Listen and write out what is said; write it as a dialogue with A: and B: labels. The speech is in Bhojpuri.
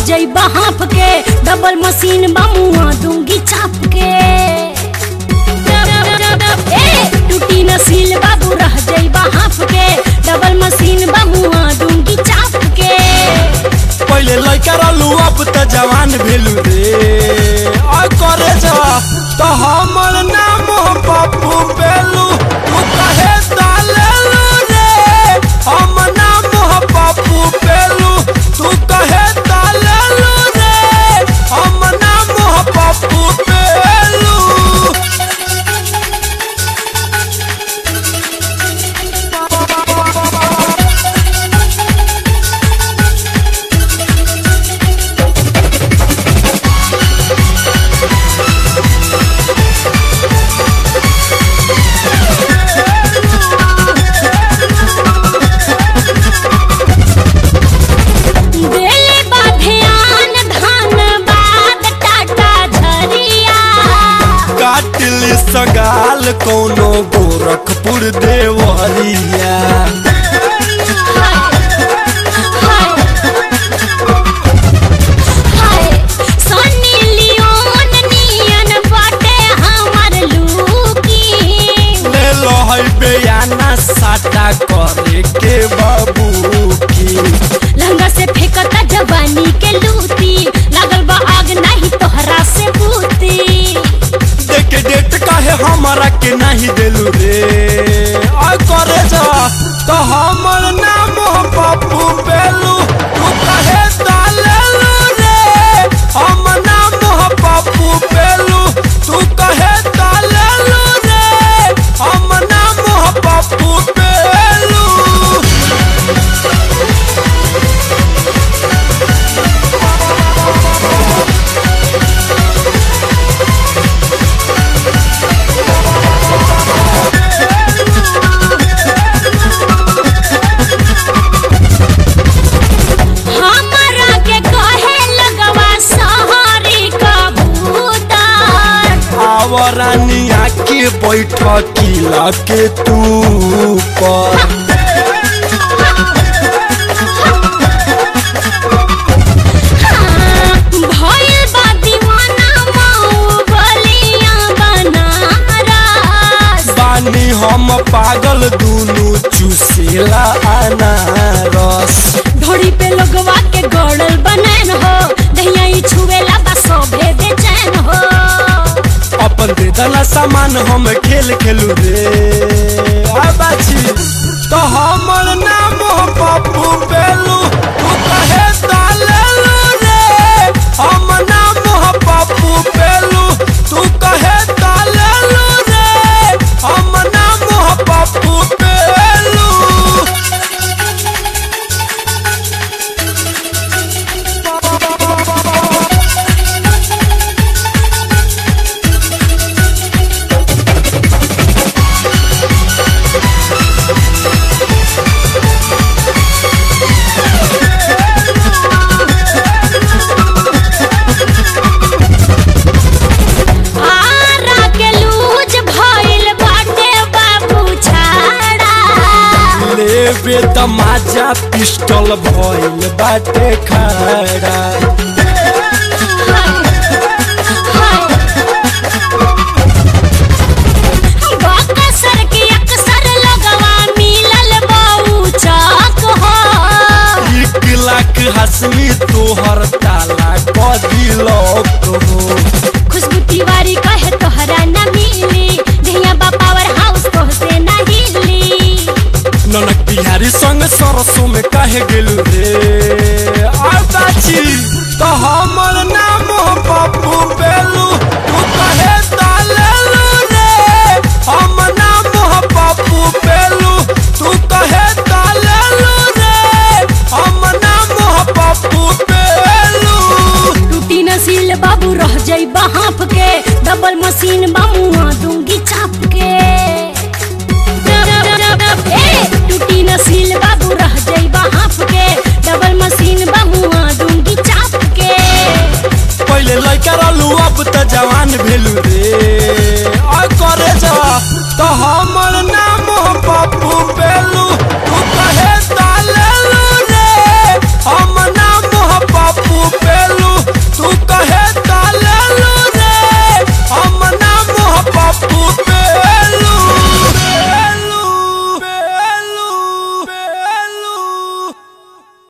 A: जाई बहाफ के डबल मशीन बामुआ दूंगी चाप के ए टूटी नसील बाबू रह जाई बहाफ के डबल मशीन बामुआ दूंगी चाप के
B: पहले लड़का रहलू अब त जवान भेलू रे आ करे जा तो हमर नाम हो पप्पू बेलू तू कहे डालेलू रे हम नाम हो पप्पू बेलू तू कहे डालेलू रे हम नाम हो पप्पू बेलू
A: देले बा ध्यान धनबाद टाटा झरिया
B: काटिल सगाल कोनो गोरखपुर देवरिया
A: सनी लियोन नियन बाटे हमर लूकी
B: ले लो है बेयाना साटा करे के बाबू की
A: लंगा से फेंकता जवानी के लूटी लागल बा आग नहीं तोहरा से बूती
B: देखे डेट काहे हमारा के नहीं देलू रे आ करे जा तो हमर नाम हो पप्पू बेलू तू कहे डालेलू रे हम नाम हो पप्पू बेलू तू कहे डालेलू रे हम नाम हो पप्पू बेलू
A: हमरा के कहे लगवा सहरी का भूतार
B: आवरानिया के बैठ किला के तू पर
A: भइल बा दीवाना मऊ बलिया बनारस
B: बानी हम पागल दुनु चुसेला अनारस
A: ढोड़ी पे लोगवा के गड़ल बनैन हो दहिया ई छुएला बा सोभे बेचैन हो
B: अपन दे दना सामान हम खेल खेलू रे आ बाची तो हमर नाम हो पप्पू बेलू तू कहे डालेलू रे हम नाम हो पप्पू बेलू तू कहे डालेलू रे हम नाम हो पप्पू बेलू
A: आरा के लूज भइल बाटे बाबू छाड़ा
B: लेबे तमाचा पिस्टल भइल बाटे खड़ा
A: बकसर के अक्सर लगवा मिलल बाऊ चौक हो
B: एक लाख हसनी तोहर ताला कदी लौक हो
A: खुशबू तिवारी कहे तोहरा न मिली जहिया बा पावर हाउस तोहसे न हिली
B: ननक बिहारी संग सरसों में काहे गेलू रे आ बाची तो हमर नाम हो पप्पू बेलू तू कहे डालेलू रे हम नाम हो पप्पू बेलू तू कहे डालेलू रे हम नाम हो पप्पू बेलू
A: टूटी नसील बाबू रह जाई बहाफ के डबल मशीन बामुआ दूंगी चाप के ए टूटी नसील बाबू रह जाई बहाफ के डबल मशीन बामुआ दूंगी चाप के
B: पहले लड़का रहलू अब त जवान भेलू रे आ करे जा तो हमर नाम हो पप्पू बेलू तू कहे ता